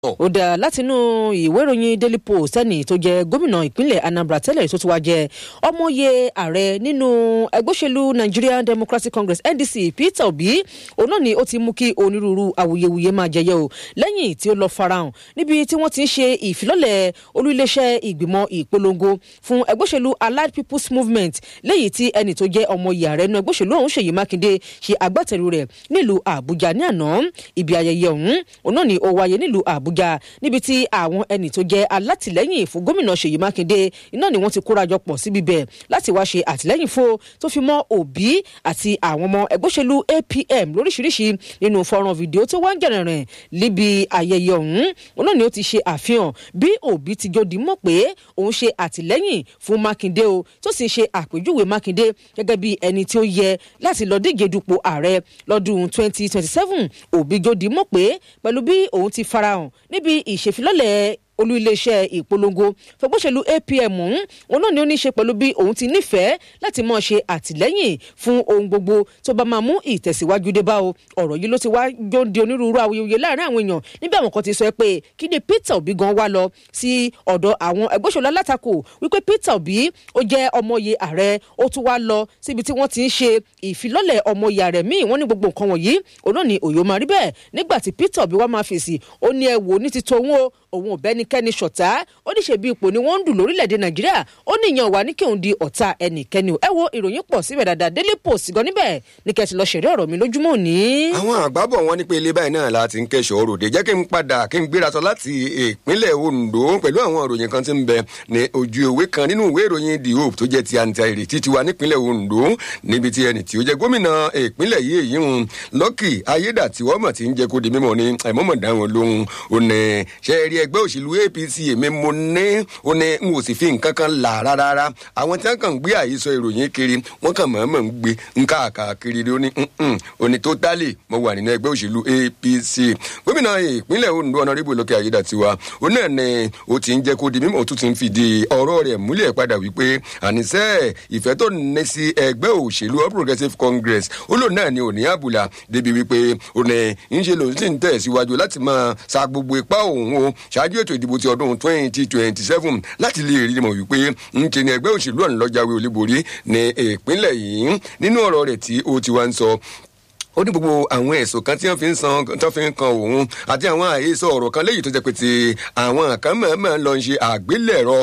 ó dá látinú ìwé ìròyìn daily post ẹni tó jẹ gómìnà ìpínlẹ̀ anambra tẹ́lẹ̀ tó ti wá jẹ ọmọye ààrẹ nínú ẹgbẹ́ òṣèlú nigerian democratic congress ndc peter obi òun náà ni ó ti mú kí onírúurú awuyewuye máa jẹyẹ o lẹ́yìn tí ó lọ farahàn níbi tí wọ́n ti ń ṣe ìfilọ́lẹ̀ olú iléeṣẹ́ ìgbìmọ̀ ìpolongo fún ẹgbẹ́ òṣèlú allied people's movement léyìí tí ẹni tó jẹ́ ọmọye ààrẹ nínú ẹgbẹ́ òṣèlú ọ̀hún ṣèyí mákindé ṣe agbátẹrù rẹ̀ nílùú àbújá ní àná ibi ayẹyẹ ọ̀hún òun náà ni ó wáyé nílùú àbújá níbi tí àwọn ẹni tó jẹ́ alátìlẹ́yìn fún gómìnà ṣèyí mákindé iná ni wọ́n ti kórajọ pọ̀ síbi bẹ̀ láti wá ṣe àtìlẹ́yìn fún tó fi mọ́ òbí àti àwọn ọmọ ẹgbẹ́ òṣèlú apm lóríṣiríṣi nínú fọ́nrán fídíò tó wá ń gẹ̀rẹ̀rẹ̀ níbi ayẹyẹ ọ̀hún òun náà ni ó ti ṣe àfihàn bí òbí ti jòdì mọ̀ pé òun ṣe àtìlẹ́yìn fún mákindé o tó sì ṣe àpèjúwe mákindé gẹ́gẹ́ bí ẹni tí ó yẹ láti lọ díje dupò ààrẹ lọ́dún 2027 òbí jòdì mọ̀ pé pẹ̀lú bí òun ti farahàn níbi ìṣèfilọ́lẹ̀ olú iléeṣẹ́ ìpolongo fọgbọ́sẹ̀lú apm ọ̀hún òun náà ni ó ní í ṣe pẹ̀lú bí òun ti nífẹ̀ẹ́ láti máa ṣe àtìlẹ́yìn fún ohun gbogbo tó bá máa mú ìtẹ̀síwájú dé bá o ọ̀rọ̀ yìí ló ti wá jọ di onírúurú awuyewuye láàrin àwọn èèyàn níbi àwọn kan ti sọ pé kí ni peter obi gan wá lọ sí ọ̀dọ̀ àwọn ẹgbẹ́sọ̀lá alátakò wípé peter obi ó jẹ́ ọmọye ààrẹ ó tún wá lọ síbi tí wọ́n ti ń ṣe ìfilọ́lẹ̀ ọmọye ààrẹ míì wọ́n ní gbogbo nǹkan wọ̀nyí òun náà ni òyò máa rí bẹ́ẹ̀ nígbà tí peter obi wá máa fèsì ó ní ẹ wò ní ti tòun o òun ò bẹ́nikẹ́ni ṣọ̀tá ó ní ṣe bí ipò ni wọ́n ń dùn lórílẹ̀‐èdè nàìjíríà ó ní ìyẹn wà ní kí òun di ọ̀tá ẹnikẹ́ni o ẹ wo ìròyìn pọ̀ síbẹ̀ dáadáa daily post gan níbẹ̀ ní kẹ́sì lọ ṣẹ̀rí ọ̀rọ̀ mi lójúmọ́ òní. àwọn àgbábọ̀ wọn ní pé ilé báyìí náà láti ń kẹ́sọ̀ ròde jẹ́ kí n padà kí n gbéra sọ láti ìpínlẹ̀ ondo pẹ̀lú àwọn ìròyìn kan tí ń bẹ ní ojú ìwé kan nínú ìwé ìròyìn the hope tó jẹ́ ti àǹtí ìrètí tiwa nípínlẹ̀ ondo níbi tí ẹni tí ó jẹ́ gómìnà ìpínlẹ̀ yìí èyí ń lọ́kì ayédàtiwọ́mọ̀ tí ń jẹ́ kó di mímọ́ ni àìmọ́mọ̀ dáhùn lóhun ò ní ṣe rí ẹgbẹ́ òṣèlú apc èmi mo ní ó ní n ò sì fi nǹkan kan là rárá àwọn tí wọn kàn ń gbé àhesọ ìròyìn kiri wọn kàn mọ̀ọ́mọ̀ ń gbé nǹkan àkàkiri ó ní ó ní tó dálè mo wà nínú ẹgbẹ́ òṣèlú apc gómìnà ìpínlẹ̀ ondo ọ̀nàrẹ́bù lókè ayédàtiwa ó náà ní ó ti ń jẹ́ kó di mímọ́ ó tún ti ń fìdí ọ̀rọ̀ rẹ̀ múlẹ̀ padà wípé àníṣe ìfẹ́ tó ní sí ẹgbẹ́ òṣèlú all progressives congress ó lò náà ní òní àbùlà débi wípé ó ní ń ṣe lòun sì ń tẹ̀ síwájú láti máa sa gbogbo ipá òun o ṣáájú ètò ìdìbò ti ọdún twenty twenty seven láti lè rí mọ̀ wípé ń ṣe ni ẹgbẹ́ òṣèlú ọ̀nà lọ́jàwé olúborí ní ìpínlẹ̀ yìí nínú ọ̀rọ̀ rẹ̀ tí ó ti wá ń sọ ó ní gbogbo àwọn ẹ̀sùn kan tí wọ́n fi ń san tó fi ń kan òun àti àwọn àhesọ ọ̀rọ̀ kan léyìí tó jẹ́ pé ti àwọn kan mọ̀ọ́mọ̀ lọ ń ṣe àgbélẹ̀rọ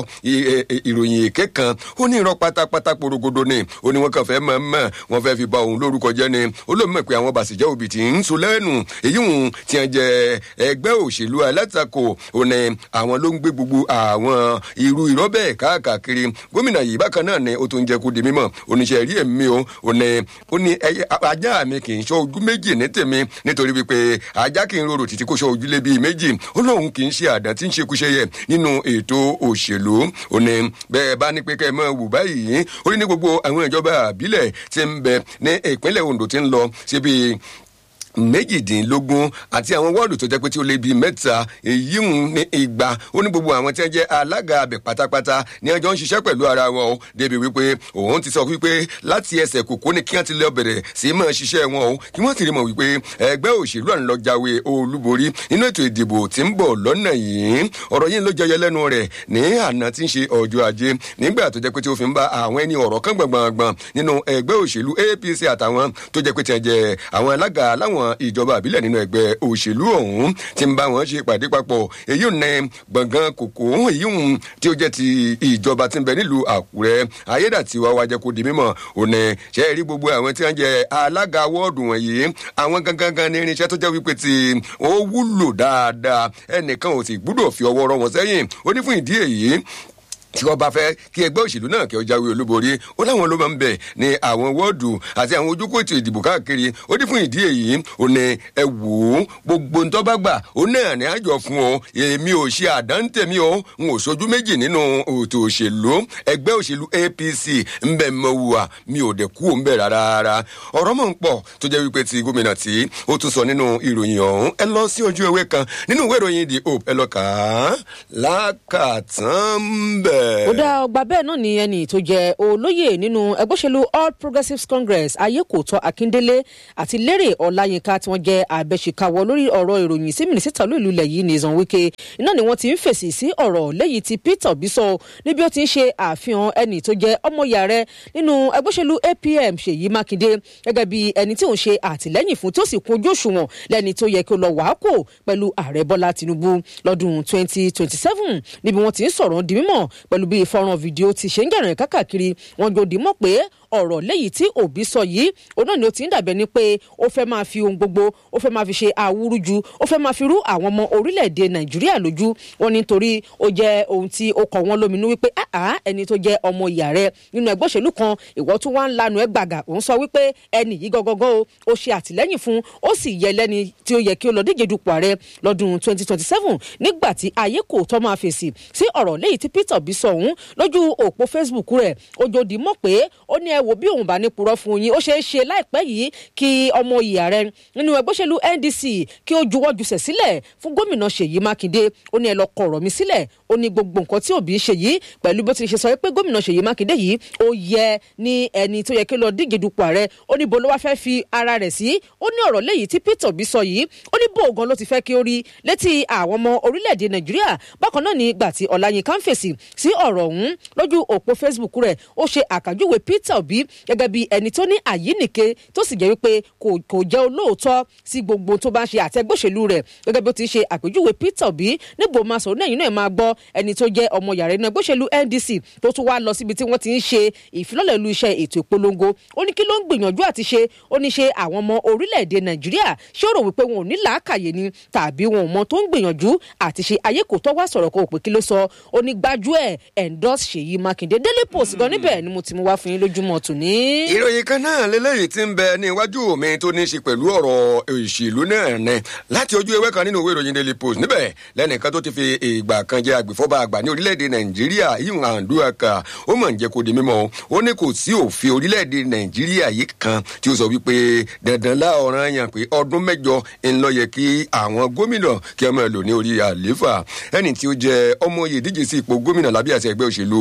ìròyìn èké kan ó ní irọ́ pátápátá porogodo ni ó ní wọ́n kàn fẹ́ mọ̀ọ́mọ̀ wọ́n fẹ́ fi ba òun lórúkọ jẹ́ ni ó ló mọ̀ pé àwọn bàṣẹ̀jẹ́ òbí ti ń so lẹ́nu èyí hùn tí wọ́n jẹ ẹgbẹ́ òṣèlú alátakò ó ní àwọn ló ń gbé gbogbo àwọn irú irọ́ bẹ́ẹ̀ káàkiri gómìnà yìí bákan náà ni ó tún jẹ́ kó di mímọ̀ oníṣẹ́ rí ẹ̀mí o ó ní ajá mi kì í ṣọ́ ojú méjì ní tèmi nítorí wípé ajá kì í rorò títí kó sọ ojúlé bíi méjì ó lóun kì í ṣe àdán tí ń ṣe kúṣẹyẹ nínú ètò òṣèlú ó ní bẹ́ẹ̀ bá ní pé kẹ́ ẹ mọ̀ wù báyìí ó ní gbogbo àwọn ìjọba àbílẹ̀ tí ń bẹ ní ìpínlẹ̀ ondo ti ń lọ síbi méjìdínlógún àti àwọn wọ́ọ̀dù tó jẹ́ pé tí ó lé bíi mẹ́ta èyí ń ní igba ó ní gbogbo àwọn tí wọ́n jẹ́ alága abẹ pátápátá ní ọjọ́ ń ṣiṣẹ́ pẹ̀lú ara wọn o débi wípé òun ti sọ wípé láti ẹsẹ̀ kòkó ni kí wọ́n ti lọ bẹ̀rẹ̀ sí máa ṣiṣẹ́ wọn o kí wọ́n sì rí mọ̀ wípé ẹgbẹ́ òṣèlú àná lọ jáwé olúborí nínú ètò ìdìbò tí ń bọ̀ lọ́nà yìí ọ̀rọ̀ yìí ló jẹyẹ lẹ́nu rẹ̀ ní àná tí ń ṣe ọjọ́ ajé nígbà tó jẹ́ pé tí ó fi ń bá àwọn ẹni ọ̀rọ̀ kan gbọ̀ngbọ̀ngbọ̀n nínú ẹgbẹ́ òṣèlú apc àtàwọn tó jẹ́ pé tí wọ́n jẹ́ àwọn alága láwọn ìjọba àbílẹ̀ nínú ẹgbẹ́ òṣèlú ọ̀hún ti ń bá wọn ṣe ìpàdé papọ̀ èyí ò ní gbọ̀ngàn kòkó èyí ò tí ó jẹ́ ti ìjọba ti ń bẹ nílùú àkúrẹ́ ayédàtiwa wa jẹ́ kó di mímọ̀ ò ní ṣe é rí gbogbo àwọn tí wọ́n jẹ́ alága wọ́ọ̀dù wọ̀nyí àwọn gangan ní irinṣẹ́ tó jẹ́ wípé tí ó wúlò dáadáa ẹnìkan ò sì gbúdọ̀ fi ọwọ́ rọ wọn sẹ́yìn ó ní fún ìdí èyí tí wọn bá fẹ kí ẹgbẹ òṣèlú náà kí ọ jáwé olúborí ó láwọn ló máa ń bẹ ní àwọn wọọdù àti àwọn ojúkò ètò ìdìbò káàkiri ó ní fún ìdí èyí ó ní ẹ wò ó gbogbo ntọ́ bá gbà ó náà ní àjọ fún ọ èmi ò ṣe àdántẹ̀mí ọ n ò sojú méjì nínú ètò òṣèlú ẹgbẹ́ òṣèlú apc ń bẹ mọ wùwà mi ò dẹ̀ kú ò ń bẹ̀ rárá ọ̀rọ̀ mọ̀ ń pọ̀ tó jẹ́ wípé ti gómìnà tí ó tún sọ nínú ìròyìn ọ̀hún ẹ lọ sí ojú ewé kan nínú ìwé ìròyìn the hope ẹ lọ kà á lákàtàn bẹ̀ bẹ́ẹ̀. ó dá ọgbà bẹ́ẹ̀ náà ni ẹni tó jẹ́ olóyè nínú ẹgbẹ́ òṣèlú all progressives congress ayékòótọ́ akíndélé àti lérè ọláyínká tí wọ́n jẹ́ abẹ́ṣekáwọ́ lórí ọ̀rọ̀ ìròyìn sí mínísítà olóòlù ilẹ̀ yìí nìzan wike iná ni wọ́n ti ń fèsì sí ọ̀rọ̀ lẹ́yìn tí peter obi sọ níbi ó ti ń ṣe àfihàn ẹni tó jẹ́ ọmọọyà rẹ nínú ẹgbẹ́ òṣèlú apm ṣèyí mákindé gẹ́gẹ́ bí ẹni tí òun ṣe àtìlẹ́yìn fún tí ó sì kún ojú òṣùwọ̀n lẹ́ni tó yẹ kí ó lọ wàá kò pẹ̀lú ààrẹ bọ́lá tinubu lọ́dún 2027 níbi wọ́n ti ń sọ̀rọ̀ di mímọ̀ pẹ̀lú bí fọ́nrán fídíò ti ṣe ń jẹ̀rìn kákàkiri wọn jò dì mọ́ pé ọ̀rọ̀ léyìí tí òbí sọ yìí òun náà ni ó ti ń dàbẹ̀ ni pé ó fẹ́ máa fi ohun gbogbo ó fẹ́ máa fi ṣe àwúrúju ó fẹ́ máa fi rú àwọn ọmọ orílẹ̀-èdè nàìjíríà lójú wọn nítorí ó jẹ́ ohun tí ó kọ̀ wọ́n lóminú wípé àá ẹni tó jẹ́ ọmọ ìyá rẹ nínú ẹgbẹ́ òṣèlú kan ìwọ́ tún wá ń lanu ẹ gbàgà òun sọ wípé ẹni yìí gọ́gọ́gọ́ o ó ṣe àtìlẹ́yìn fún ó sì yẹ lẹ́ni tí ó yẹ kí ó lọ díje dupò ààrẹ lọ́dún 2027 nígbà tí ayé kò tọ́ máa fèsì sí ọ̀rọ̀ léyìí tí peter bí sọ òun lójú òpó facebook rẹ̀ ojòdì mọ̀ pé ó ní ẹ wò bí òun bá ní purọ́ fún yín ó ṣeé ṣe láìpẹ́ yìí kí ọmọ ìyá rẹ nínú ẹgbẹ́ òṣèlú ndc kí ó juwọ́ jùsẹ̀ sílẹ̀ fún gómìnà ṣèyí mákindé ó ní ẹ lọ kọ ọ̀rọ̀ mi sílẹ̀ ó ní gbogbo nǹkan tí òbí ṣe yìí pẹ̀lú bó ti ṣe sọ pé gómìnà ṣèyí mákindé yìí ó yẹ ní ẹni tó yẹ kí lọ díje dupò ààrẹ ó ní bolo wá fẹ́ fi ara rẹ̀ sí ó ní ọ̀rọ̀ léyìí tí peter bí sọ yìí ó ní bóògan ló ti fẹ́ kí ó rí létí àwọn ọmọ orílẹ̀-èdè nàìjíríà bákan náà ní ìgbà tí ọ̀làyínká ń fèsì sí ọ̀rọ̀ ọ̀hún lójú òpó facebook rẹ̀ ó ṣe àkàjúwe peter obi gẹ́gẹ́ bí ẹni tó ní àyínìke tó sì jẹ́ wípé kò jẹ́ olóòótọ́ sí gbogbo tó bá ń ṣe àtẹgbòṣèlú rẹ̀ gẹ́gẹ́ bí ó ti ṣe àpèjúwe peter obi níbo máa sọ̀rọ̀ náà yìí náà máa gbọ́ ẹni tó jẹ́ ọmọ yàrá inú ẹgbẹ́ṣèlú ndc tó tún wá lọ síbi tí wọ́n ti ń ṣe ìfilọ́lẹ̀ lu iṣẹ́ ètò ìpolongo ó ní kí ló ń gbìyànjú àti ṣe ó ní ṣe àwọn ọmọ orílẹ̀-èdè nàìjíríà ṣé ó rò wípé wọn ò ní làákàyè ni tàbí wọn ò mọ tó ń gbìyànjú àti ṣe ayé kò tọ́ wá sọ̀rọ̀ kan òpè kí ló sọ ó ní gbájú ẹ̀ endorse ṣèyí mákindé daily post gan níbẹ̀ ni mo ti mú wá fún yín lójúmọ́ tòní. ìròyìn kan náà lélẹ́yìí ti ń bẹ ní iwájú mi tó ní í ṣe pẹ̀lú ọ̀rọ̀ òṣèlú náà ní láti ojú ewé kan nínú ìwé ìròyìn daily post níbẹ̀ lẹ́nìkan tó ti fi ìgbà kan jẹ́ agbèfọ́ba àgbà ní orílẹ̀-èdè nàìjíríà yìí àǹdúràkà ó mọ̀ ń jẹ́ kó di mímọ́ ó ní kò sí òfin orílẹ̀-èdè nàìjíríà yìí kan tí ó sọ wípé dandan láọ̀ràn yàn pé ọdún mẹ́jọ ń lọ yẹ kí àwọn gómìnà kí ọmọ ẹ̀ lò ní orí àléfà ẹni tí ó jẹ́ ọmọ yìí díje sí ipò gómìnà lábẹ́ àṣẹ ẹgbẹ́ òṣèlú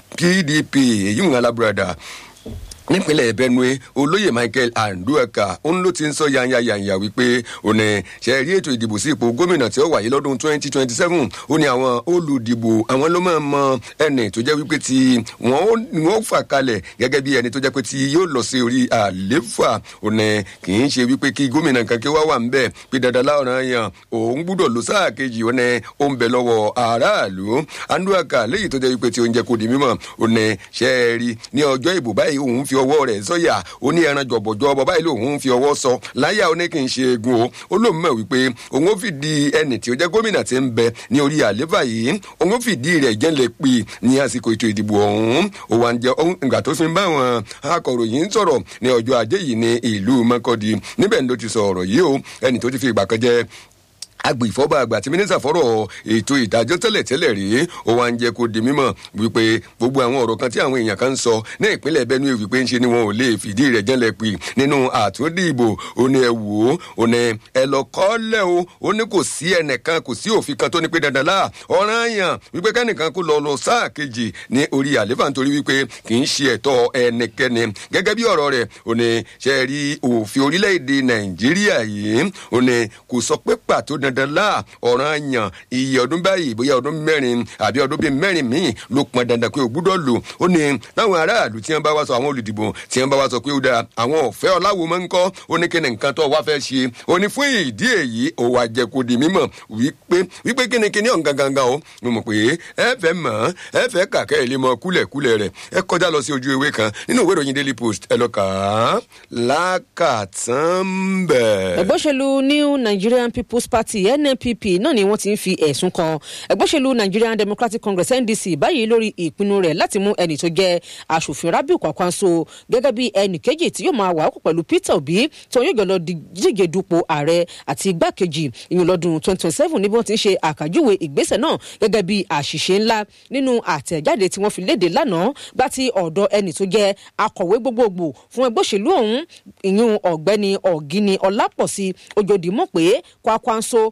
pdp èyí ń alábùradà nípínlẹ̀ benue olóyè michael andueka òun ló ti ń sọ yanyayanya wípé òní ṣe rí ètò ìdìbò sí ipò gómìnà tí ó wáyé lọ́dún twenty twenty seven ó ní àwọn olùdìbò àwọn ló máa mọ ẹni tó jẹ́ wípé tí wọ́n ó fà kalẹ̀ gẹ́gẹ́ bí ẹni tó jẹ́ pé tí yóò lọ sí orí àléfà òní kì í ṣe wípé kí gómìnà kan kí wá wà ń bẹ̀ pé dandan láwọn yàn òun gbúdọ̀ lọ sáà kejì òní ó ń bẹ lọ́wọ́ aráàlú andueka léyìí tó jẹ́ wípé tí oúnjẹ kò di mímọ̀ òní ṣe rí ní ọjọ́ ìbò báyìí òun fi ọwọ́ rẹ̀ sọ́yà ó ní ẹran jọ̀bọ̀jọ̀bọ̀ báyìí lòun fi ọwọ́ sọ láyà ó ní kí n ṣe egun o ó lóun mọ̀ wípé òun ó fìdí ẹnì tí ó jẹ́ gómìnà tí ń bẹ ní orí àléfà yìí òun ó fìdí rẹ̀ jẹ́lẹ̀ pé ní àsìkò ètò ìdìbò ọ̀hún ó wà ń jẹ́ ìgbà tó fi ń bá àwọn akọ̀ròyìn sọ̀rọ̀ ní ọjọ́ ajé yìí ní ìlú mọ́kọ́dí níbẹ̀ ló ti sọ ọ̀rọ̀ yìí o ẹnì tó ti fi ìgbà kan jẹ́ agbèfọ́ba àgbà tí mínísítà fọ́rọ̀ ètò ìdájọ́ tẹ́lẹ̀ tẹ́lẹ̀ rí ó wá ń jẹ́ kó di mímọ̀ wípé gbogbo àwọn ọ̀rọ̀ kan tí àwọn èèyàn kan ń sọ ní ìpínlẹ̀ benue wípé ń ṣe ni wọn ò lè fìdí rẹ̀ jẹ́lẹ̀ pé nínú àtúndìbò ó ní ẹ wò ó ó ní ẹ lọ kọ́lẹ̀ o ó ní kò sí ẹnìkan kò sí òfin kan tó ní pé dandan lá ọ̀ràn yàn wípé kẹ́nìkan kó lọ lọ sáà kejì ní orí àléfà nítorí wípé kì í ṣe ẹ̀tọ́ ẹnikẹ́ni gẹ́gẹ́ bí ọ̀rọ̀ rẹ̀ ó ní ṣe rí òfin orílẹ̀-èdè nàìjíríà yìí ó ní kò sọ pé pàtó dandan dandan la ọ̀ràn yàn iye ọdún báyìí bóyá ọdún mẹ́rin àbí ọdún bíi mẹ́rin míì ló pọn dandan pé o gbúdọ̀ lò ó ní táwọn aráàlú tí wọ́n bá wá sọ àwọn olùdìbò tí wọ́n bá wá sọ pé ó dáa àwọn ọ̀fẹ́ ọ̀làwọ̀ máa ń kọ́ ó ní kíni nǹkan tó wá fẹ́ ṣe ó ní fún ìdí èyí ó wá jẹ́ kó di mímọ̀ wípé wípé kíni kíni ọ̀n gangan o mo mọ̀ pé ẹ fẹ́ mọ̀ ẹ fẹ́ kàkẹ́ ẹ̀ lé mọ kúlẹ̀kúlẹ̀ rẹ̀ ẹ kọjá lọ sí ojú ewé kan nínú ìwé ìròyìn daily post ẹ lọ kà á lákàtàn bẹ́ẹ̀. ẹgbẹ́ òṣèlú new nigerian people's party nnpp náà ni wọ́n ti ń fi ẹ̀sùn kan ẹgbẹ́ òṣèlú nigerian democratic congress ndc báyìí lórí ìpinnu rẹ̀ láti mú ẹni tó jẹ́ aṣòfin rabiu kwakwanso gẹ́gẹ́ bí ẹnì kejì tí yóò máa wà ákò pẹ̀lú peter obi tí wọn yóò jọ lọ díje dupò ààrẹ àti igbákejì ìyún lọ́dún twenty twenty seven níbi wọ́n ti ń ṣe àkàjúwe ìgbésẹ̀ náà gẹ́gẹ́ bí àṣìṣe ńlá nínú àtẹ̀jáde tí wọ́n fi léde lánàá gbá ti ọ̀dọ̀ ẹni tó jẹ́ akọ̀wé gbogbogbò fún ẹgbẹ́ òṣèlú ọ̀hún ìyún ọ̀gbẹ́ni ọ̀gíní ọlápọ̀sí ojòdìmọ̀ pé kwakwanso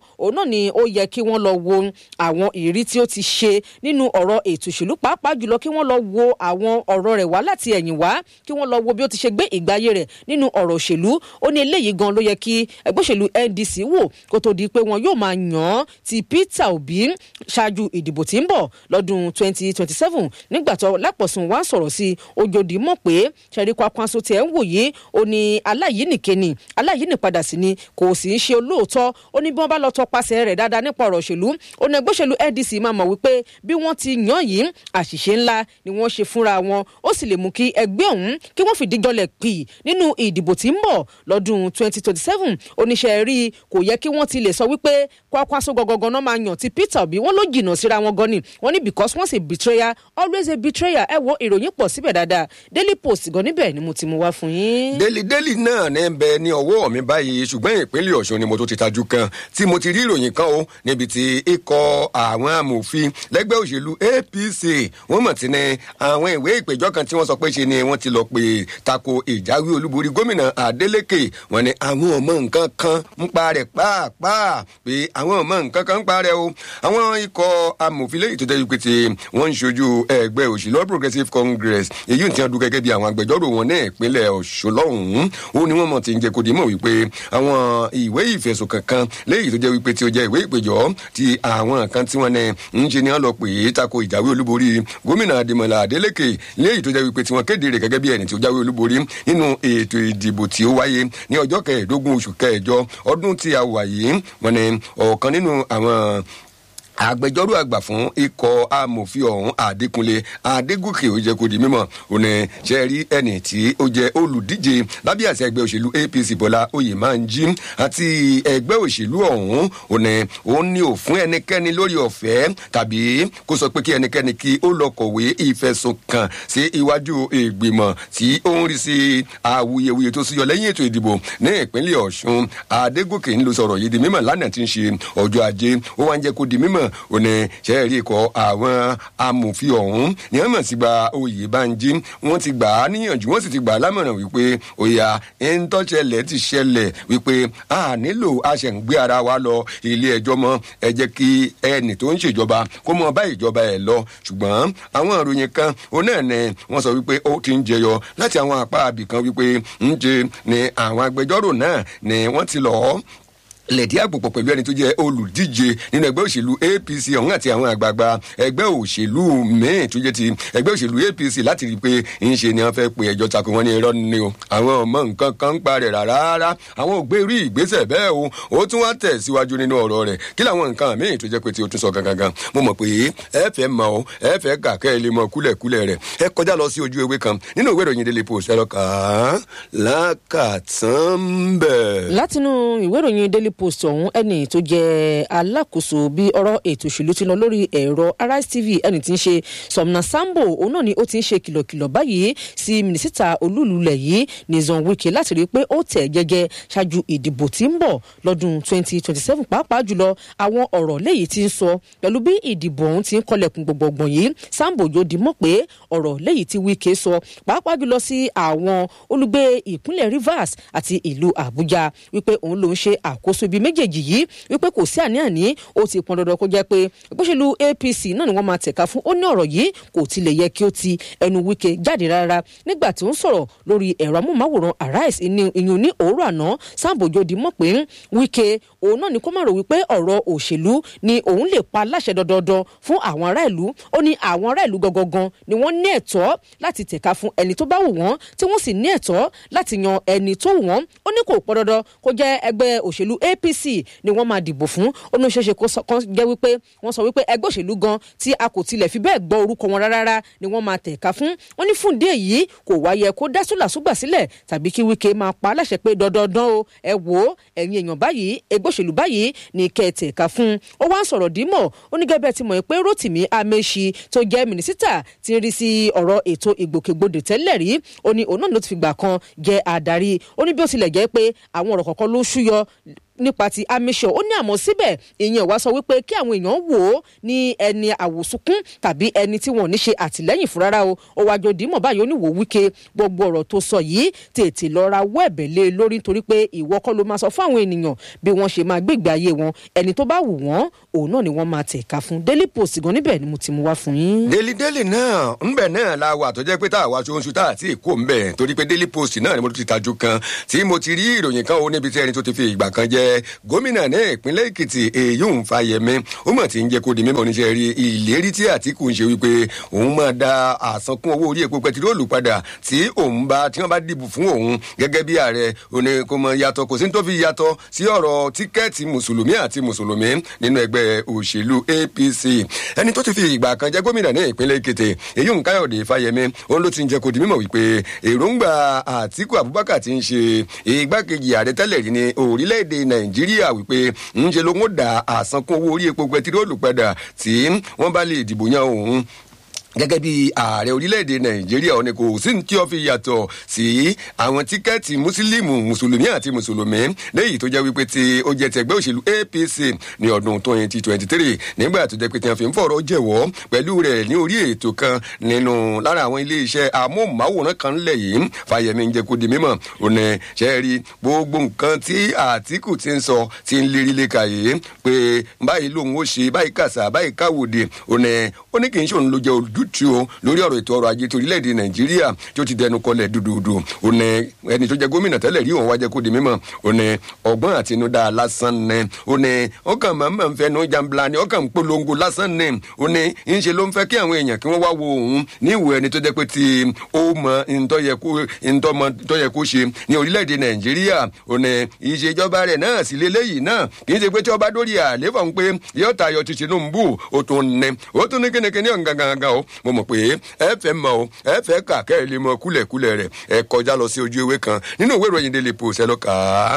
òun náà ni ó yẹ kí wọ́n lọ wo àwọn ìrírí tí ó ti ṣe nínú ọ̀rọ̀ ètò òṣèlú pàápàá jùlọ kí wọ́n lọ wo àwọn ọ̀rọ̀ rẹ̀ wá láti ẹ̀yìn wá kí wọ́n lọ wo bí ó ti ṣe gbé ìgbé ayé rẹ̀ nínú ọ̀rọ̀ òṣèlú ó ní eléyìí gan ló yẹ kí ẹgbẹ́ òṣèlú ndc wò kó tó di pé wọn yóò máa yàn án ti peter obi ṣáájú ìdìbò tí ń bọ̀ lọ́dún 2027 nígbà tó lápọ̀sùn wá sọ̀rọ̀ sí ojòdì mọ̀ pé ṣẹ̀rí kwakwanso tiẹ̀ ń wòye ó ní aláyínìke ni aláyínìpadà sí ni kò sì ń ṣe olóòótọ́ ó ní bí wọ́n bá lọ tọpasẹ̀ rẹ̀ dáadáa nípa ọ̀rọ̀ òṣèlú ó ní ẹgbẹ́ òṣèlú ndc máa mọ̀ wípé bí wọ́n ti yàn yìí àṣìṣe ńlá ni wọ́n ṣe fúnra wọn ó sì lè mú kí ẹgbẹ́ ọ̀hún kí wọ́n fìdí jọlẹ̀ pì nínú ìdìbò tí ń bọ̀ lọ́dún 2027 oníṣẹ́ rí kò yẹ kí wọ́n ti lè sọ wípé kwakwaso gangan náà máa yàn ti peter obi wọ́n ló jìnnà síra wọn gan ni wọ́n ní because once a betrayer always a betrayer ẹ wo ìròyìn pọ̀ síbẹ̀ dáadáa daily post gan níbẹ̀ ni mo ti mú wá fún yín. daily daily náà ní bẹ ní ọwọ́ mi báyìí ṣùgbọ́n ìpínlẹ̀ ọ̀ṣun ni mo tó ti tajú kan tí mo ti rí ìròyìn kan o níbi tí ikọ̀ àwọn amòfin lẹ́gbẹ́ òṣèlú apc wọ́n mọ̀ tí ní àwọn ìwé ìpèjọ́ kan tí wọ́n sọ pé ṣe ni wọ́n ti lọ pé tako ìjáwé olúborí gómìnà adeleke wọ́n ní àwọn ọmọ nǹkan kan ń pa rẹ̀ pàápàá pé àwọn ọmọ nǹkan kan ń pa rẹ̀ o àwọn ikọ̀ amòfin lẹ́yìn tó tẹ́jú pé tí wọ́n ń ṣojú ẹgbẹ́ òṣèlú all progressives congress èyí tí wọ́n dún gẹ́gẹ́ bí àwọn agbẹjọ́rò wọn ní ìpínlẹ̀ ọ̀ṣun lọ́hùn-ún ó ní wọ́n mọ̀ tí ń jẹ́ kó di mọ̀ wípé àwọn ìwé ìfẹ̀sùn kankan lẹ́yìn tó jẹ́ wípé tí ó jẹ́ ìwé ìpèjọ́ ti àwọn kan tí wọ́n ní ń ṣe ni wọ́n lọ pè é tako ìjáwé olúborí gómìnà adémọlá adélèké lẹ́yìn tó jẹ́ wípé tí wọ́n kéde rẹ̀ gẹ́gẹ́ bí ẹni tí ó jáwé olúborí nínú ètò ìdìbò tí ó wáyé ní ọjọ́ kẹẹ̀ẹ́dógún oṣù kẹẹ̀jọ ọdún tí a wà yìí wọ́n ní ọ̀kan nínú àwọn agbẹjọ́rò àgbà fún ikọ̀ amòfin ọ̀hún adékúnlé adégòkè ó jẹ́ kó di mímọ́ òní ṣe rí ẹni tí ó jẹ́ olùdíje lábẹ́ àti ẹgbẹ́ òṣèlú apc bọ́lá oyè máa ń jí àti ẹgbẹ́ òṣèlú ọ̀hún òní òun ní ò fún ẹnikẹ́ni lórí ọ̀fẹ́ tàbí kó sọ pé kí ẹnikẹ́ni kí ó lọ kọ̀wé ìfẹ̀sùn kàn sí iwájú ìgbìmọ̀ tí ó ń rí sí awuyewuye tó súyọ lẹ́yìn ètò ìdìbò ní ìpínlẹ̀ ọ̀ṣun adégòkè ń lo sọ̀rọ̀ yìí di mímọ̀ lánàá tí ń ṣe ọjọ́ ajé ó wá ń jẹ́ kó di mímọ̀ ó ní sẹ́ẹ̀rí ikọ̀ àwọn amòfin ọ̀hún ní wọ́n mọ̀ sí gba oyè banji wọ́n ti gbà á níyànjú wọ́n sì ti gbà á lámọ̀ràn wípé òyà ntọ́ṣẹlẹ̀ ti ṣẹlẹ̀ wípé a nílò aṣẹ̀ǹgbé ara wa lọ ilé ẹjọ́ mọ́ ẹ jẹ́ kí ẹnì tó ń ṣèjọba kó mọ bá ìjọba ẹ̀ lọ ṣùgbọ́n àwọn ìròyìn kan òun náà ni wọ́n sọ wípé ó ti ń jẹyọ láti àwọn apá àbìkan wípé ń ṣe ni àwọn agbẹjọ́rò náà ni wọ́n ti lọ́ọ́ lẹ̀dí àpòpọ̀ pẹ̀lú ẹni tó jẹ́ olùdíje nínú ẹgbẹ́ òṣèlú apc ọ̀hún àti àwọn àgbààgbà ẹgbẹ́ òṣèlú míì tó jẹ́ ti ẹgbẹ́ òṣèlú apc láti rí i pé ń ṣe ni wọ́n fẹ́ pe ẹjọ́ takò wọ́n ní irọ́ ni o àwọn ọmọ nǹkan kan ń pa rẹ̀ rárá àwọn ò gbé rí ìgbésẹ̀ bẹ́ẹ̀ o ó tún wá tẹ̀ síwájú nínú ọ̀rọ̀ rẹ̀ kí làwọn nǹkan míì tó jẹ́ pé tí o tún sọ gangan mo mọ̀ pé ẹ fẹ́ mọ o ẹ fẹ́ kà kẹ́ ẹ lè mọ kúlẹ̀kúlẹ̀ rẹ̀ ẹ kọjá lọ sí ojú ewé kan nínú ìwé ìròyìn daily post ẹ lọ kà á lákàtàn bẹ́ẹ̀. látinú ìwé ìròyìn daily post ọ̀hún ẹni tó jẹ́ alákòóso bí ọ̀rọ̀ ètò òṣèlú ti lọ lórí ẹ̀rọ arise tv ẹni tí ń ṣe sọmna sambo òun náà ni ó ti ń ṣe kìlọ̀kìlọ̀ báyìí sí mínísítà olúlulẹ̀ yìí nìzan wike láti rí i pé ó tẹ̀ gẹ́gẹ́ ṣáájú ìdìbò tí ń bọ̀ lọ́dún 2027 pàápàá jùlọ àwọn ọ̀rọ̀ léyìí ti ń sọ pẹ̀lú bí ìdìbò ọ̀hún ti ń kọlẹ̀kùn gbọ̀ngbọ̀n yìí sambo yóò di mọ̀ pé ọ̀rọ̀ léyìí tí wike sọ pàápàá jùlọ sí àwọn olùgbé ìpínlẹ̀ rivers àti ìlú àbújá wípé òun ló ń ṣe àkóso ibi méjèèjì yìí wípé kò sí àní-àní ó ti pọn dandan kó jẹ́ pé ìgbésẹ̀lú apc náà ni wọ́n máa tẹ̀ka fún ó ní ọ̀rọ̀ yìí kò tilẹ̀ yẹ kí ó ti ẹnu wike jáde rárá nígbà tí ó ń sọ̀rọ̀ lórí ẹ̀rọ amóhùnmáwòrán arise ìyún ní òwúrọ̀ àná sambojo di mọ̀ pé wike òun náà ni kó má rò wípé ọ̀rọ̀ òṣèlú ni òun lè pa láṣẹ dandan fún àwọn ará ìlú ó ní àwọn ará ìlú gangan ni wọ́n ní ẹ̀tọ́ láti tẹ̀ka fún ẹni tó bá wù wọ́n tí wọ́n sì ní ẹ̀tọ́ láti yan ẹni tó wù wọ́n ó ní kò pọn dandan kó jẹ́ ẹgbẹ́ òṣèlú apc ni wọ́n máa dìbò fún ó ní ṣeéṣe kó jẹ́ wípé wọ́n sọ wípé ẹgbẹ́ òṣèlú gan tí a kò tilẹ̀ fi bẹ́ẹ̀ gbọ́ orúkọ wọn rárá ni wọ́n máa tẹ̀ka fún wọ́n ní fún díẹ̀ yìí kò wáyẹ kó dá súlàsúgbà sílẹ̀ tàbí kí wíkẹ́ máa pa aláṣẹ pé dandandan o ẹ wò ó ẹ̀yin èèyàn báyìí ẹgbẹ́ òṣèlú báyìí ni kẹ́ ẹ tẹ̀ka fún ó wá ń sọ̀rọ̀ dímọ̀ ó ní gẹ́gẹ́ ti mọ̀ pé rotimi amechi tó jẹ́ mínísítà ti ń rí sí ọ̀rọ̀ ètò ìgbòkègbodò tẹ́lẹ̀ rí ó ní òun náà ló ti fìgbà kan jẹ́ adarí ó ní bí ó tilẹ̀ jẹ́ pé àwọn ọ̀rọ̀ kọ̀ọ̀kan ló ṣúyọ nípa ti amisọ ó ní àmọ́ síbẹ̀ ìyẹn wá sọ wípé kí àwọn èèyàn wò ó ní ẹni àwòsùnkún tàbí ẹni tí wọn ò ní ṣe àtìlẹ́yìn fún rárá o ó wájú dìímọ̀ báyìí ó ní wò wíkẹ́ gbogbo ọ̀rọ̀ tó sọ yìí tètè lọ ra wọ́ ẹ̀bẹ̀ lé lórí nítorí pé ìwọ kọ́ ló máa sọ fún àwọn ènìyàn bí wọ́n ṣe máa gbégbé ayé wọn ẹni tó bá wù wọ́n òun náà ni wọ́n máa tẹ̀ka fún daily post gan níbẹ̀ ni mo ti mú wá fún yín. daily daily náà ńbẹ náà la wà tó jẹ́ pé tá a wá ṣoṣù tá a ti kó ńbẹ torí pé daily post náà ni mo ti tajú kan tí mo ti rí ìròyìn kan ó níbi tí ẹni tó ti fi ìgbà kan jẹ gómìnà ní ìpínlẹ̀ èkìtì èyí ń fa yẹmí ó mọ̀ tí ń jẹ́ kó di mímọ́ oníṣẹ́ rí ìlérí tí àtìkù ń ṣe wípé òun máa da àsankún owó orí epo pẹtiróòlù padà tí òun bá tí wọ́n bá dìbò fún òun gẹ́gẹ́ bí ààrẹ òní kò mọ yàtọ̀ kò sí ní tó fi yàtọ̀ sí ọ̀rọ̀ tíkẹ́ẹ̀tì mùsùlùmí àti mùsùlùmí nínú ẹgbẹ́ òṣèlú apc ẹni tó ti fi ìgbà kan jẹ́ gómìnà ní ìpínlẹ̀ èkìtì èyí ń káyọ̀dé fáyemí òun ló ti ń jẹ́ kó di mímọ̀ wípé èròǹgbà àtìkù abubakar ti ń ṣe igbákejì ààrẹ tẹ́lẹ̀ rí ní orílẹ̀-èdè nàìjíríà wípé ń ṣe ló ń da àsankún owó orí epo pẹtiróòlù padà tí wọ́n bá lè dìbò yan òun gẹ́gẹ́ bí ààrẹ orílẹ̀-èdè nàìjíríà ọ̀nà kò sí ní tí ó fi yàtọ̀ sí àwọn tíkẹ́ẹ̀tì mùsùlùmí mùsùlùmí àti mùsùlùmí léyìí tó jẹ́ wípé tí ó jẹ́ tẹ̀gbẹ́ òṣèlú apc ní ọdún twenty twenty three nígbà tó jẹ́ pé tí wọ́n fi ń fọ̀rọ̀ jẹ̀wọ́ pẹ̀lú rẹ̀ ní orí ètò kan nínú lára àwọn iléeṣẹ́ amóhùnmáwòrán kan lẹ̀ yìí fàyẹ̀mí ń jẹ́ kó di mímọ̀ òní ṣe é rí gbogbo nǹkan tí àtìkù ti ń sọ ti ń lérí léka yìí pé báyìí lòun ó ṣe báyìí kàṣà báyìí káwòdì òní ó ní kì í ṣe òun ló jẹ́ olùd ojútùú o lórí ọ̀rọ̀ ètò ọrọ̀ ajé torílẹ̀-èdè nàìjíríà tí ó ti dẹnu kọlẹ̀ dúdúdú òní ẹni tó jẹ gómìnà tẹ́lẹ̀ rí òun wájẹ́ kó di mímọ̀ òní ọgbọ́n àtinúdá lásán ni òní ọkàn mọ̀ọ́mọ̀ ń fẹnu jambla ni ọkàn ń polongo lásán ni òní ń ṣe ló ń fẹ́ kí àwọn èèyàn kí wọ́n wá wo òun ní ìwò ẹni tó jẹ́ pé tí ó mọ ntọ́yẹ kó ṣe ní orílẹ̀-èdè nàìjíríà òní ìṣèjọba rẹ̀ náà sì lélẹ́yìí náà kì í ṣe pé tí ọba dórí àléfà ń pé yóò tayọ ti tinubu ó tún ní ó tún ní kínníkínní ọ̀gangangan o mo mọ̀ pé ẹ fẹ́ mọ̀ o ẹ fẹ́ kà kẹ́ ẹ lè mọ kúlẹ̀kúlẹ̀ rẹ̀ ẹ kọjá lọ sí ojú ewé kan nínú ìwé ìròyìn daily post ẹ lọ kà á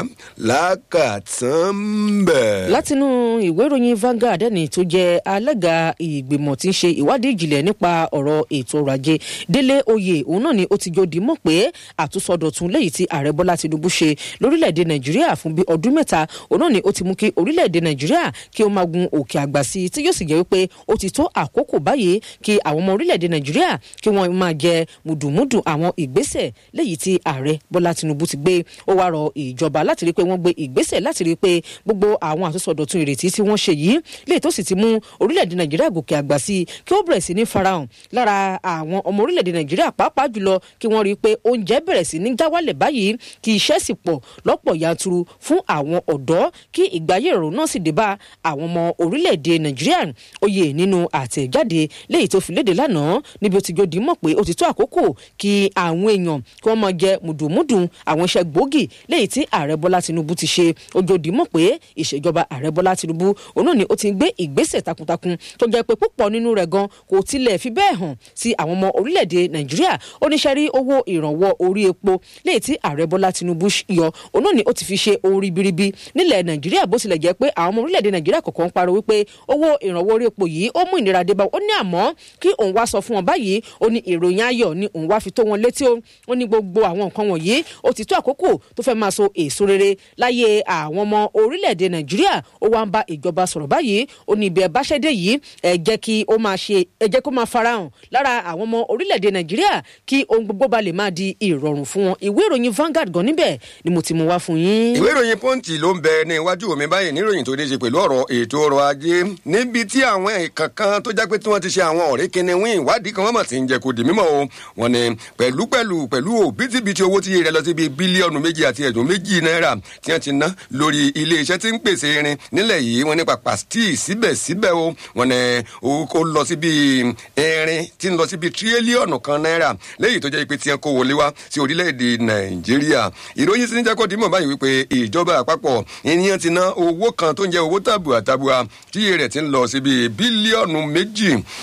lákàtàn bẹ̀. látinú ìwé ìròyìn Vanguard ẹni tó jẹ alága ìgbìmọ̀ tí ń ṣe ìwádìí ìjìnlẹ̀ nípa ọ̀rọ̀ ètò ọrọ̀ ajé délé oyè òun náà ni ó ti jòdì mọ̀ pé àtúnṣọdọ̀tun lẹ́yìn tí ààrẹ bọ́lá tinubu ṣe lórílẹ̀‐èdè nàìjíríà fún bí ọdún mẹ́ta òun náà ni ó ti mú kí orílẹ̀‐èdè nàìjíríà kí ó máa gun òkè àgbà sí i tí yóò sì jẹ́ wípé ó ti tó àkókò báyìí kí àwọn ọmọ orílẹ̀‐èdè nàìjíríà kí wọ́n máa jẹ mùdùmùdù àwọn ìgbésẹ̀ lẹ́yìn tí ààrẹ bọ́lá tinubu ti gbé ó wá rọ ìjọba láti rí i pé wọ́n gbé ìgbésẹ̀ láti rí i pé gbogbo àwọn àtúnṣọdọ̀tun ìrètí tí wọ́n ṣe yìí lè tó sì ti mú orílẹ̀‐èdè nàìjíríà gòkè àgbà sí i kí ó bẹ̀rẹ̀ sí ní farahàn lára àwọn ọmọ orílẹ̀‐èdè nàìjíríà pàápàá jùlọ kí wọ́n rí i pé oúnjẹ bẹ̀rẹ̀ sí ní jáwálẹ̀ báyìí kí iṣẹ́ sì pọ̀ lọ́pọ̀ yanturu fún àwọn ọ̀dọ́ kí ìgbáyé ìrọ̀rùn náà sì dé bá àwọn ọmọ orílẹ̀‐èdè nàìjíríà oyè nínú àtẹ̀jáde léyìí tó fi léde lánàá níbi ó ti jòdì mọ̀ pé ó ti tó àkókò kí àwọn èèyàn kí wọ́n máa jẹ mùdùmùdù àwọn iṣẹ́ gbòógì léyìí tí ààrẹ bọ́lá tinubu ti ṣe ó jòdì mọ̀ pé ìṣèjọba ààrẹ bọ́lá tinubu òun náà ni ó ti gbé ìgbésẹ̀ takuntakun tó jẹ́ pé púpọ̀ nínú rẹ̀ gan kò tilẹ̀ fi bẹ́ẹ̀ hàn sí àwọn ọmọ orílẹ̀-èdè nàìjíríà oníṣẹ́rí owó ìrànwọ́ orí epo léyìí tí ààrẹ bọ́lá tinubu yọ òun náà ni ó ti fi ṣe ohun ribiribi nílẹ̀ nàìjíríà bó tilẹ̀ jẹ́ pé àwọn ọmọ orílẹ̀-èdè nàìjíríà kọ̀ọ̀kan pariwo wípé owó ìrànwọ́ orí epo yìí ó mú ìnira dé bá ó ní àmọ́ kí òun wá sọ fún wọn báyìí ó ní ìròyìn ayọ̀ ni òun wá fi tó wọn létí ó ní gbogbo àwọn nǹkan wọ̀nyí ó ti tó àkókò tó fẹ́ máa so èso rere láyé àwọn ọmọ orílẹ̀-èdè nàìjíríà ó wá ń bá ìjọba sọ̀rọ̀ báyìí ó ní ibi ẹ̀báṣẹ́dé yìí ẹ jẹ́ kí ó máa ṣe ẹ jẹ́ kó máa farahàn lára àwọn ọmọ orílẹ̀-èdè nàìjíríà kí ohun gbogbo ba lè máa di ìrọ̀rùn fún wọn ìwé ìròyìn Vanguard gan níbẹ̀ ni mo ti mú wá fún yín. ìwé ìròyìn pọ́ǹtì ló ń bẹ ní iwájú mi báyìí níròyìn tó ní ṣe pẹ̀lú ọ̀rọ̀ ètò ọrọ̀ ajé níbi tí àwọn ìkàn kan tó jẹ́ pé tí wọ́n ti ṣe àwọn ọ̀rẹ́ kìnìún ìwádìí kan wọ́n mọ̀ sí ń jẹ́ kó di mímọ́ o wọ́n ní pẹ̀lú pẹ̀lú pẹ̀lú òbítíbitì owó tí rẹ̀ lọ sí bíi bílíọ̀nù méjì àti ẹ̀dùn méjì náírà tí wọ́n ti ná lórí ilé iṣẹ́ tí ń pèsè irin nílẹ̀ yìí wọ́n ní pàpà stíì síbẹ̀síbẹ̀ o wọ́n ní ó lọ sí bíi irin tí ń lọ sí bíi tírílíọ̀nù kan náírà léyìí tó jẹ́ pé tí wọ́n kó wọlé wá sí orílẹ̀-èdè nàìjíríà ìròyìn sí ní jẹ́ kó di mọ̀ báyìí wípé ìjọba àpapọ̀ ènìyàn ti ná owó kan tó ń jẹ́ owó tàbùà tàbùà tíye rẹ̀ ti ń lọ sí bíi bílíọ̀nù méjì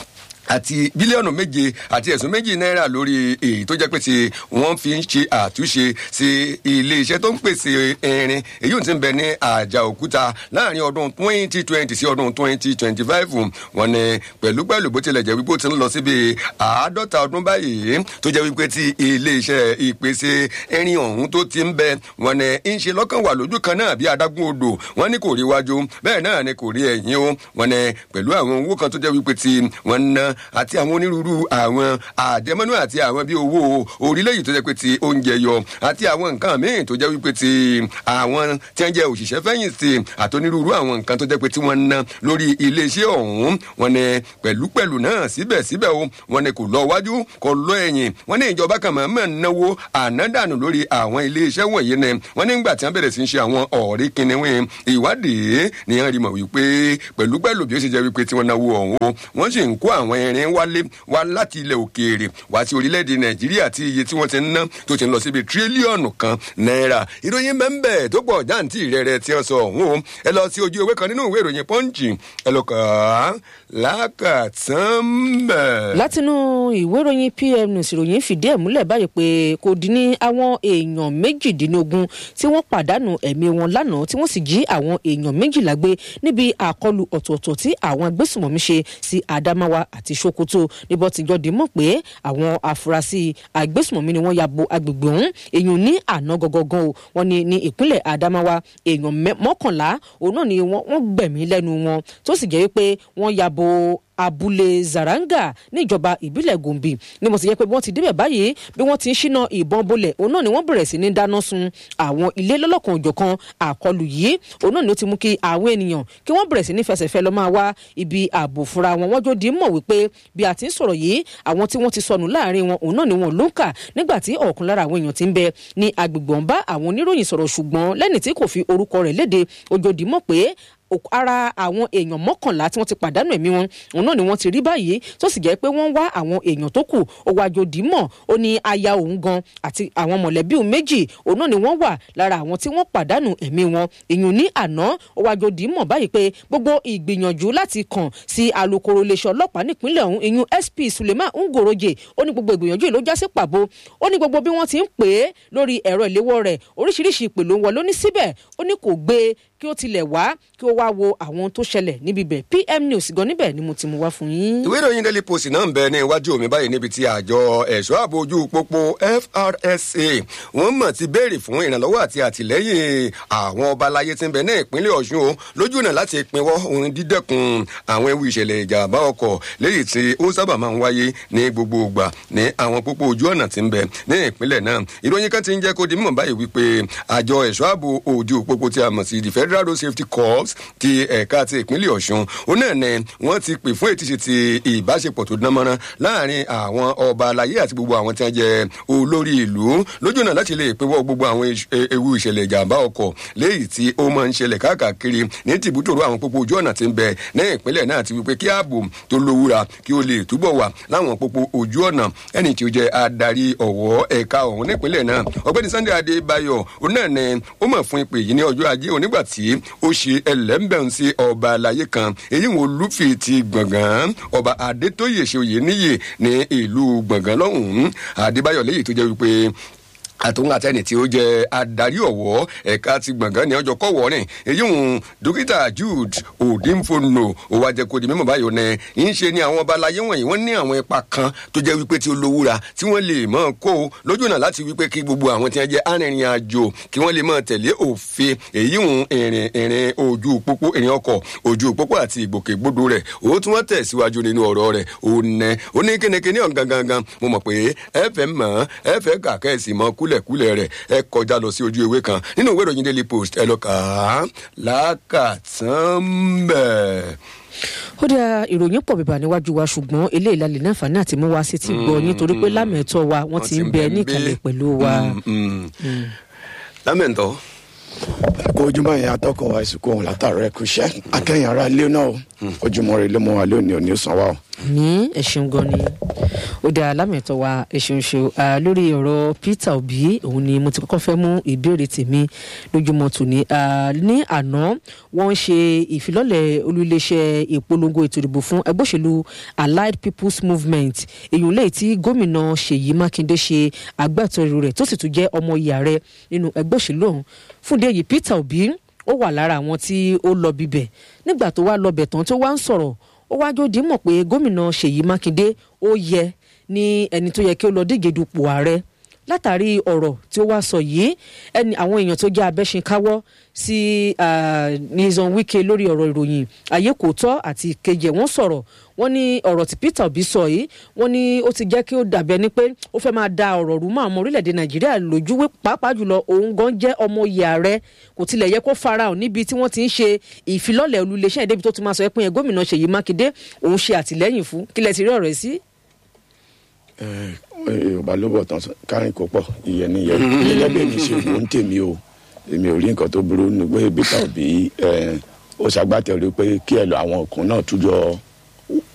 àti bílíọ̀nù méje àti ẹ̀sùn méjì náírà lórí èyí tó jẹ́ pé ti wọ́n fi ń ṣe àtúnṣe sí ilé-iṣẹ́ tó ń pèsè irin èyí tí ń bẹ ní àjà òkúta láàrin ọdún twenty twenty sí ọdún twenty twenty five wọn ni pẹ̀lú pẹ̀lú bó tilẹ̀ jẹ́ wípé ó ti ń lọ síbi àádọ́ta ọdún báyìí tó jẹ́ wípé ti ilé-iṣẹ́ ìpèsè irin ọ̀hún tó ti ń bẹ wọn ni ń ṣe lọ́kàn wà lójú kan náà bí adágún odò wọn ní kò rí wájú bẹ́ẹ̀ náà ni kò rí ẹ̀yìn o wọn ni pẹ̀lú àwọn owó kan tó jẹ́ wípé ti wọn ná àti àwọn onírúurú àwọn àjẹmọ́nú àti àwọn bíi owó orílẹ̀-èdè tó jẹ́ pé ti oúnjẹ yọ àti àwọn nǹkan míì tó jẹ́ wípé ti àwọn tí wọ́n jẹ́ òṣìṣẹ́ fẹ̀yìntì àti onírúurú àwọn nǹkan tó jẹ́ pé tí wọ́n ná lórí iléeṣẹ́ ọ̀hún wọn ni pẹ̀lúpẹ̀lú náà síbẹ̀síbẹ̀ o wọn ni kò lọ wájú kò lọ ẹ̀yìn wọn ní ìjọba kan máa ń náwó ànádànù lórí àwọn iléeṣẹ́ wọ̀nyí ni wọn nígbà tí wọ́n bẹ̀rẹ̀ sí ń ṣe àwọn ọ̀rí kìnìún ìwádìí ni wọ́n rí mọ̀ wípé pẹ̀lúpẹ̀lú bí ó ṣe jẹ́ wípé tí wọ́n náwó ọ̀hún wọ́n sì ń kó àwọn irin wálé wá láti ilẹ̀ òkèèrè wá sí orílẹ̀-èdè nàìjíríà tí iye tí wọ́n ti ń ná tó ti ń lọ síbi tírílíọ̀nù kan náírà ìròyìn bẹ́ẹ̀ tó pọ̀ jáǹtì rẹ̀rẹ̀ tí wọ́n sọ ọ̀hún o ẹ lọ sí ojú ewé kan nínú ìwé ìròyìn pọ́ǹchì ẹ lọ kà á lákàtàn bẹ́ẹ̀. látinú ìwé ìròyìn pm news ìròyìn fìdí ẹ̀ múlẹ̀ báyìí pé kò dín ní àwọn èèyàn méjìdínlógún tí wọ́n pàdánù ẹ̀mí wọn lánàá tí wọ́n sì jí àwọn èèyàn méjìlá gbé níbi àkọlù ọ̀tọ̀ọ̀tọ̀ tí àwọn agbésùmọ̀mí ṣe sí adamawa àti sokoto níbọ̀ tíjọ́ di mọ̀ pé àwọn afurasí agbésùmọ̀mí ni wọ́n ya bo agbègbè ọ̀hún èèyàn ní àná gangan o wọ́n ní ní ìpínlẹ̀ adamawa èèyàn mọ́kànlá òun náà ni wọ́n gbẹ̀mí lẹ́nu wọn tó sì jẹ́ pé wọ́n ya bo abúlé zaranga níjọba ìbílẹ̀ gombe ni mo sì yẹ pé bí wọ́n ti débẹ̀ báyìí bí wọ́n ti ń ṣínà ìbọn bolẹ̀ òun náà ni wọ́n bẹ̀rẹ̀ sí ní dáná sun àwọn ilé lọ́lọ́kan òjọ̀kan àkọlù yìí òun náà ni ó ti mú kí àwọn ènìyàn kí wọ́n bẹ̀rẹ̀ sí ní fẹsẹ̀fẹ́ lọ máa wá ibi ààbò fúnra wọn wọ́n jó di mọ̀ wípé bí a ti ń sọ̀rọ̀ yìí àwọn tí wọ́n ti sọnù láàrin wọn òun náà ni wọ́n ló ń kà nígbà tí ọ̀kan lára àwọn èèyàn ti ń bẹ ní agbègbè ọ̀nbá àwọn oníròyìn sọ̀rọ̀ ṣùgbọ́n lẹ́ni tí kò fi orúkọ rẹ̀ léde ojú mọ̀ pé ara àwọn èèyàn mọ́kànlá tí wọ́n ti pàdánù ẹ̀mí wọn òun náà ni wọ́n ti rí báyìí tó sì jẹ́ pé wọ́n ń wá àwọn èèyàn tó kù ó wá jòdì mọ̀ ó ní aya òun gan àti àwọn mọ̀lẹ́bí òun méjì òun náà ni wọ́n wà lára àwọn tí wọ́n pàdánù ẹ̀mí wọn èèyàn ní àná ó wá jòdì mọ̀ báyìí pé gbogbo ìgbìyànjú láti kàn sí alukoro iléeṣẹ́ ọlọ́pàá nípínlẹ̀ ọ̀hún èèyàn sp suleiman ngoroje ó ní gbogbo ìgbìyànjú yìí ló já sí pàbó ó ní gbogbo bí wọ́n ti ń pè é lórí ẹ̀rọ ìléwọ́ rẹ̀ oríṣiríṣi ìpè ló ń wọ lóní síbẹ̀ ó ní kò gbé kí ó tilẹ̀ wá kí ó wá wo àwọn tó ṣẹlẹ̀ níbi bẹ̀ pm news gan níbẹ̀ ni mo ti mú wá fún yín. ìwé ìròyìn daily post náà ń bẹ ní iwájú mi báyìí níbi tí àjọ ẹ̀ṣọ́ ààbò ojú pópó frsa wọ́n mọ̀ ti béèrè fún ìrànlọ́wọ́ àti àtìlẹ́yìn àwọn ọba aláyé tí ń bẹ ní ìpínlẹ̀ ọ̀ṣun o lójú ọ̀nà láti pinwọ́ ohun dídẹ́kun àwọn ewu ìṣẹ̀lẹ̀ ìjàmbá ọkọ̀ léyìí tí ó sábà máa ń wáyé ní gbogbo ìgbà ní àwọn pópó ojú ọ̀nà tí ń bẹ ní ìpínlẹ̀ náà ìròyìn kan ti ń jẹ́ kó di mímọ̀ báyìí wípé àjọ ẹ̀ṣọ́ ààbò ojú pópó tí a mọ̀ sí the federal road safety corps ti ẹ̀ka ti ìpínlẹ̀ ọ̀ṣun ó náà ní wọ́n ti pè fún ètìṣe ti ìbáṣepọ̀ tó dánmọ́rán láàrin àwọn ọba aláyé àti gbogbo àwọn tí wọ́n jẹ́ olórí ìlú lójú náà láti lè pinwọ́ gbogbo àwọn ewu ìṣẹ̀lẹ̀ ìjàmbá ọkọ̀ léyìí tí ó máa ń ṣẹlẹ̀ káàkiri ní tìbútòrò àwọn pópó ojú ọ̀nà tí ń bẹ ní ìpínlẹ̀ náà ti wípé kí ààbò tó lówúra kí ó lè túbọ̀ wà láwọn pópó ojú ọ̀nà ẹni tí ó jẹ́ adarí ọ̀wọ́ ẹ̀ka ọ̀hún nípínlẹ̀ náà ọ̀gbẹ́ni sunday adébáyọ̀ ó náà ní ó mọ̀ fún ìpè yìí ní ọjọ́ ajé onígbà tí ó ṣe ẹlẹ́mbẹ̀rún sí ọba àlàyé kan èyí wọn olúfi ti gbọ̀ngàn ọba adétóyè ṣe òye níyè ní ìlú gbọ̀ngàn lọ́hùn-ún adébáyọ̀ léyìí tó jẹ́ wípé àtòun àtẹni tí ó jẹ adarí ọwọ ẹka ti gbọngàn ní ọjọ kọwọ rìn èyí ń dókítà jude odinfono ó wá jẹ kó di mímọ báyìí ní í ṣe ni àwọn ọba aláyé wọnyí wọn ní àwọn ipa kan tó jẹ wípé tí ó lówúra tí wọn lè mọ kó lójú náà láti wípé kí gbogbo àwọn tí wọn jẹ arìnrìn àjò kí wọn lè mọ tẹlé òfin èyí ń ìrìn ìrìn ojú pópó ìrìn ọkọ ojú pópó àti ìgbòkègbodò rẹ ó tún wọn tẹsíwájú nínú ọrọ rẹ ó nẹ ó ní kínníkínní ọ̀gangangan mo mọ̀ pé ẹ fẹ́ mọ̀ ẹ fẹ́ kàkẹ́sì mọ́ kúlẹ̀ kúlẹ̀kúlẹ̀ rẹ̀ ẹ kọjá lọ sí ojú ewé kan nínú ìwé ìròyìn daily post ẹ lọ kà á lákàtàn bẹ́ẹ̀ ó dá ìròyìn pọ̀ bíbà níwájú wa ṣùgbọ́n eléyìí la lè ní àǹfààní àti mú wa sí ti gbọ́ nítorí pé lámẹ̀tọ́ wa wọ́n ti ń bẹ níkàlẹ̀ pẹ̀lú wa. lámẹ̀tọ́. kó ojúmọ́ yẹn atọ́kọ̀ wa ìsìnkú ọ̀hún látàrọ ẹ̀kú iṣẹ́ akẹ́yìn ara ilé náà ojúmọ́ rẹ̀ ló mọ́ wa lónìí òní ó sàn wá o ní ẹ̀sùn gan ni ó dá alámẹ̀tọ́ wa ẹ̀sùn ṣe lórí ọ̀rọ̀ peter obi òun ni mo ti kọ́kọ́ fẹ́ mú ìbéèrè tèmi lójúmọ́ tòní ní àná wọ́n ń ṣe ìfilọ́lẹ̀ olúléeṣẹ́ ìpolongo ètò ìdìbò fún ẹgbẹ́ òṣèlú allied people's movement èyí lè tí gómìnà ṣèyí mákindé ṣe agbátẹrù rẹ̀ tó sì tún jẹ́ ọmọ ìyá rẹ̀ nínú ẹgbẹ́ òṣèlú ọ̀hún fún dé yìí peter obi ó wà lára àwọn tí ó lọ bíbẹ̀ nígbà tó wá lọ bẹ̀ tán tó wá ń sọ̀rọ̀ ó wá jó dìímọ̀ pé gómìnà ṣèyí mákindé ó yẹ ní ẹni tó yẹ kí ó lọ díje dupò ààrẹ látàrí ọ̀rọ̀ tí ó wá sọ yìí ẹni àwọn èèyàn tó jẹ́ abẹ́ṣinkáwọ́ sí nizan wike lórí ọ̀rọ̀ ìròyìn ayé kò tọ́ àti kejì wọ́n sọ̀rọ̀ wọ́n ní ọ̀rọ̀ tí peter obi sọ yìí wọ́n ní ó ti jẹ́ kí ó dàbẹ́ ni pé ó fẹ́ máa da ọ̀rọ̀ rú mọ́ àwọn orílẹ̀-èdè nàìjíríà lójú wí pàápàá jùlọ òun gan jẹ́ ọmọ ìyá rẹ̀ kò tilẹ̀ yẹ kó farahàn níbi tí wọ́n ti ń ṣe ìfilọ́lẹ̀ olùléṣẹ́ ìdẹ́bi tó ti máa sọ pé gómìnà ṣèyí mákindé òun ṣe àtìlẹ́yìn fún kílẹ̀ ti rí ọ̀rọ̀ sí. yorùbá ló bọ̀ tán kárin kó pọ̀ ìyẹn nìyẹn gẹ́gẹ́ bí èmi ṣe wò ń tèmi o èmi ò rí nǹkan tó burú ní pé peter obi ó ṣàgbátẹrù pé kí ẹ lọ àwọn ọkùnrin náà tújọ